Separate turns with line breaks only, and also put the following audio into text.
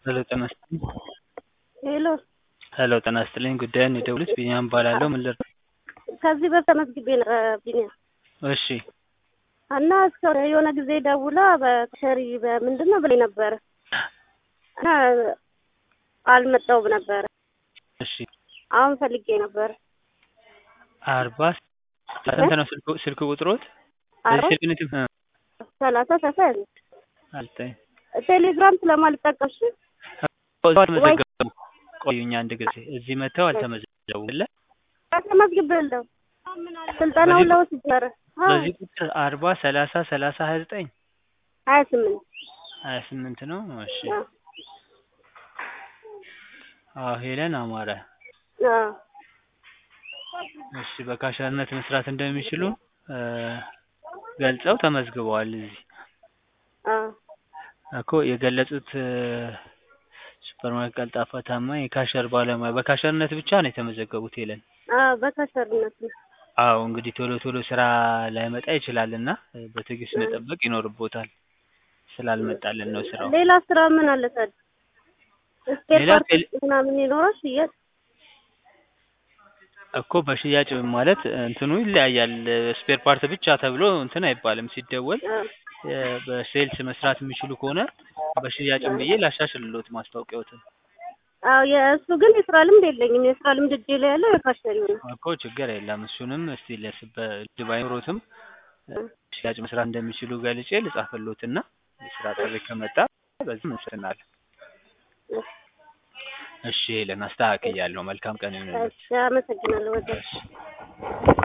ሄሎ ጤና ይስጥልኝ
ሄሎ
ሄሎ ጤና ይስጥልኝ ጉዳዩን የደወሉት ቢኒያም እባላለሁ ምን ልርዳ
ከዚህ በፊት ተመዝግቤ ነበረ ቢኒያም
እሺ
እና እስከ የሆነ ጊዜ ደውላ በሸሪ በምንድን ነው ብላኝ ነበረ እና አልመጣሁም ነበረ
እሺ
አሁን ፈልጌ ነበረ
አርባ ስንት ነው ስልክ ስልክ ቁጥሮት
አርባ
ስልክ ንት
ሰላሳ ሰፋ ያለ
አልተኝ
ቴሌግራም ስለማልጠቀምሽ
አልተመዘገቡ ቆዩኝ አንድ ጊዜ እዚህ መጥተው አልተመዘገቡ ለ
ተመዝግቤያለሁ ስልጠናውን ለወስድ ነበረ
በዚህ ቁጥር አርባ ሰላሳ ሰላሳ ሀያ ዘጠኝ
ሀያ ስምንት
ሀያ ስምንት ነው እሺ አዎ ሄለን አማረ እሺ በካሸርነት መስራት እንደሚችሉ ገልጸው ተመዝግበዋል እዚህ እኮ የገለጹት ሱፐርማርኬት ቀልጣፋ ታማኝ የካሸር ባለሙያ በካሸርነት ብቻ ነው የተመዘገቡት ሄለን
በካሸርነት ነው
አዎ እንግዲህ ቶሎ ቶሎ ስራ ላይመጣ ይችላል እና በትዕግስት መጠበቅ ይኖርቦታል ስላልመጣልን ነው ስራው
ሌላ ስራ ምን አለ ታዲያ ስፔር
ሌላ
ፓርት
ቴሌ-
ምናምን ይኖራል ሽያጭ
እኮ በሽያጭ ማለት እንትኑ ይለያያል ስፔር ፓርት ብቻ ተብሎ እንትን አይባልም ሲደወል እ በሴልስ መስራት የሚችሉ ከሆነ በሽያጭም ብዬ ላሻሽልሎት ማስታወቂያዎትን
አዎ የእሱ ግን የስራ ልምድ የለኝም የስራ ልምድ እጄ ላይ ያለው የካሸሪው ነው
እኮ ችግር የለም እሱንም እስቲ ለስ በእጅ ባይኖሮትም ሽያጭ መስራት እንደሚችሉ ገልጬ ልጻፍሎትና የስራ ጥሪ ከመጣ በዚህ እንስናለን እሺ ሄለን አስተካክያለሁ መልካም ቀን ይሁንልሽ
እሺ አመሰግናለሁ ወደ
እሺ